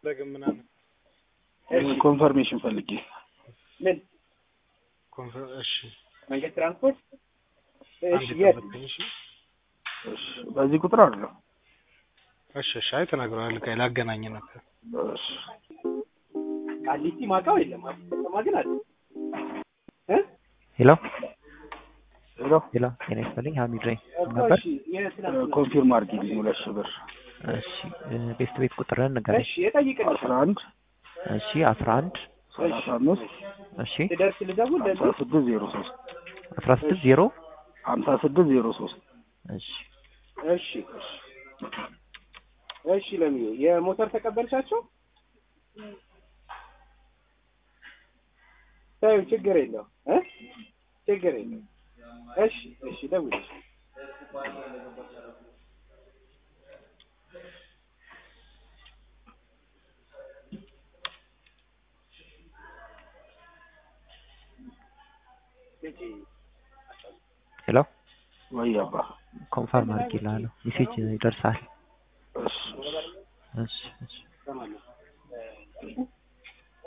ደግም ምናምን ኮንፈርሜሽን ፈልጌ ምን ኮንፈር እሺ መንገድ ትራንስፖርት አንድ እሺ የት ጠብቀኝ እሺ እሺ፣ በዚህ ቁጥር አይደለም። እሺ እሺ አይ ተናግረዋል ከ ላገናኝ ነበር እሺ፣ ቃሊቲ ማውቀው የለም አዲስ ከተማ ግን አለ እ ሄሎ ሄሎ ሄሎ ጤና ይስጥልኝ ሀሚድ ነኝ እኮ ነበር እሺ የትናንት ኮንፊርም አድርጊልኝ ሁለት ሺህ ብር እሺ ቤስት ቤት ቁጥርን ንገረኝ እሺ የጠይቅልኝ አስራ አንድ እሺ አስራ አንድ ሰላሳ አምስት እሺ ልደርስ ልደውል ሀምሳ ለዚህ ስድስት ዜሮ ሶስት አስራ ስድስት ዜሮ ሀምሳ ስድስት ዜሮ ሶስት እሺ እሺ እሺ እሺ ለሚዬ የሞተር ተቀበልሻቸው ታዩ ችግር የለው እ ችግር የለው እሺ እሺ ደውል ሄሎ ወይ አባ ኮንፈርም አድርጌልሃለሁ ሜሴጅ ይደርሳል እሺ እሺ እሺ እሺ